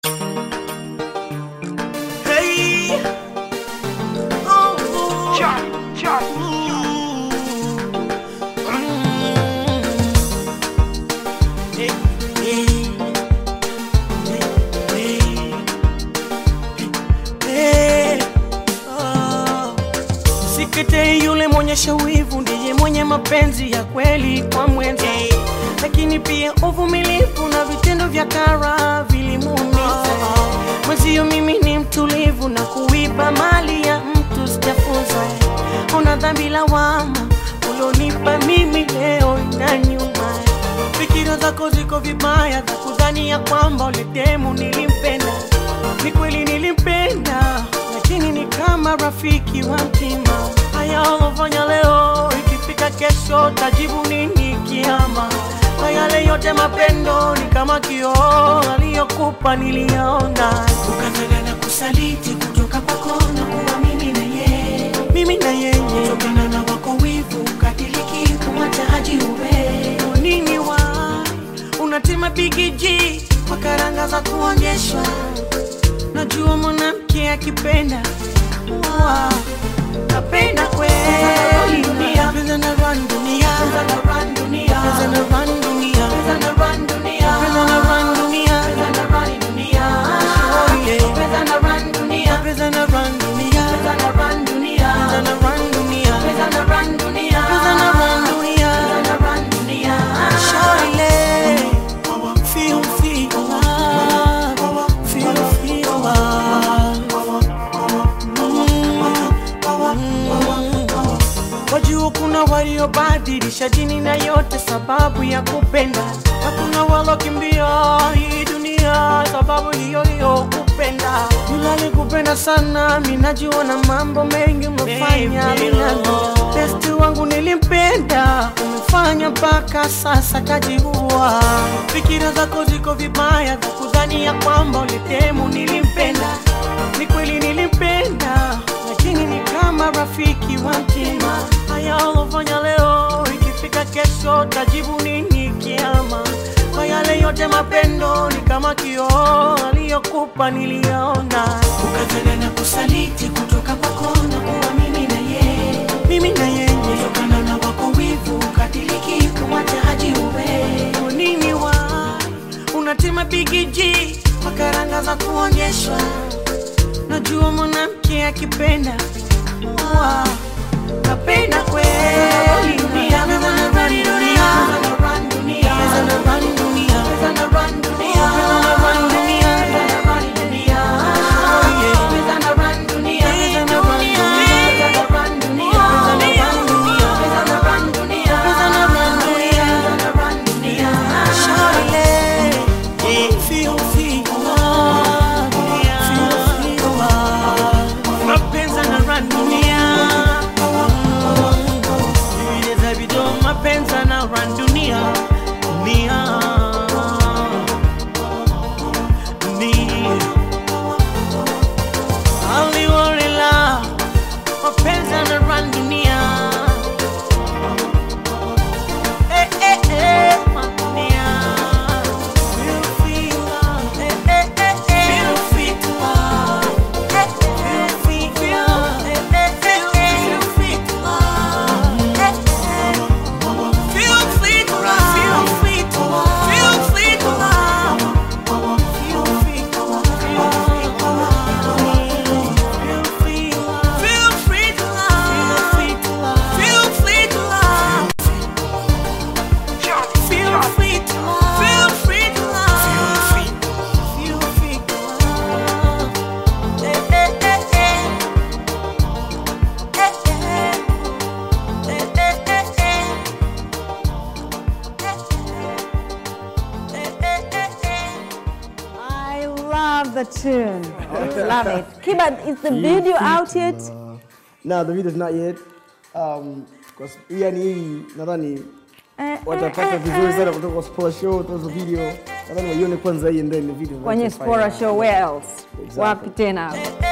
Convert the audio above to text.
Hey. Oh, oh. Mm. Hey, hey. Hey, hey. Hey. Oh. Msikete yule mwonyesha wivu ndiye mwenye mapenzi ya kweli kwa mwenza, lakini pia uvumilivu na vitendo vya kara vilimuumiza mwenzio. Mimi ni mtulivu na kuiba mali ya mtu sijafunza. Una dhambi lawama ulionipa mimi leo ina nyuma. Fikira zako ziko vibaya za kudhani ya kwamba ule demu nilimpenda. Ni kweli nilimpenda, lakini ni kama rafiki wa mtima. Haya ulofanya leo, ikifika kesho tajibu nini kiama? Kwa yale yote mapendo ni kama kioo, aliyokupa niliyaona. Ukafanya na kusaliti kutoka kwako na kuwa mimi na yeye, mimi na yeye, kutokana na wako wivu ukadiriki kumwacha haji uwe nini wa unatima bigiji kwa karanga za kuonyeshwa. Najua mwanamke akipenda wa napenda kweli dunia, pesa na run dunia, pesa na run dunia, pesa na run dunia, pesa na run dunia, pesa na run dunia, pesa na run dunia, oh yeah, pesa na run dunia, pesa na run dunia, pesa na run dunia, pesa na run dunia, pesa na run dunia, pesa na run dunia, pesa na run dunia, Shawty, feel feel love, feel feel love. Wajua kuna waliobadilisha dini na yote sababu ya kupenda, na kuna walokimbia hii dunia sababu hiyo hiyo kupenda. Yule alikupenda sana, mimi najua na mambo mengi umefanya minano. Besti wangu nilimpenda, umefanya mpaka sasa kajiua. Fikira zako ziko vibaya za kudhani ya kwamba ulitemu nilimpenda. Ni kweli nilimpenda, lakini ni kama rafiki wa mtima. Haya ulofanya leo, ikifika kesho tajibu nini kiama? Kwa yale yote mapendo ni kama kioo, aliyokupa niliyaona. Ukafanya na kusaliti kutoka kwako na kuwa mimi na yeye, mimi na yeye, kutokana na wako wivu ukadiriki kumwacha haji uwe Kwa nini wa unatima bigiji kwa karanga za kuonyeshwa Najua mwanamke akipenda wa napenda kweli dunia, pesa na run dunia, pesa na run dunia, pesa na run dunia, pesa na run dunia, pesa na run dunia, pesa na run dunia, oh yeah, pesa na run dunia, pesa na run dunia, pesa na run dunia, pesa na run dunia, pesa na run dunia, pesa na run dunia, pesa na run dunia, Shawty, feel feel love, feel feel love, mapenzi na run dunia Viweze video mapenzi na run dunia dunia dunia Aliwarela mapenzi na run dunia Eh eh eh dunia Feel feel love eh eh eh eh Feel feel love eh eh feel feel eh eh eh Feel feel love eh eh Feel free to love. Feel free to love. Feel free to love. Feel free to love. Feel free to love. Feel free to love. Feel free to love. Feel free to love. Feel free to love. Feel free to love. Eh, eh, eh, eh. Eh, eh. Eh, eh, eh, eh. I love the tune. love it. Kiba, is the video out yet? No, the video's not yet. Um, cause yani hii nadhani Eh, watapata vizuri sana kutoka kwa Spora Show, tuzo video. Nadhani waione kwanza hii and then the video. Kwenye Spora Show, where else? Exactly. Wapi tena? Eh,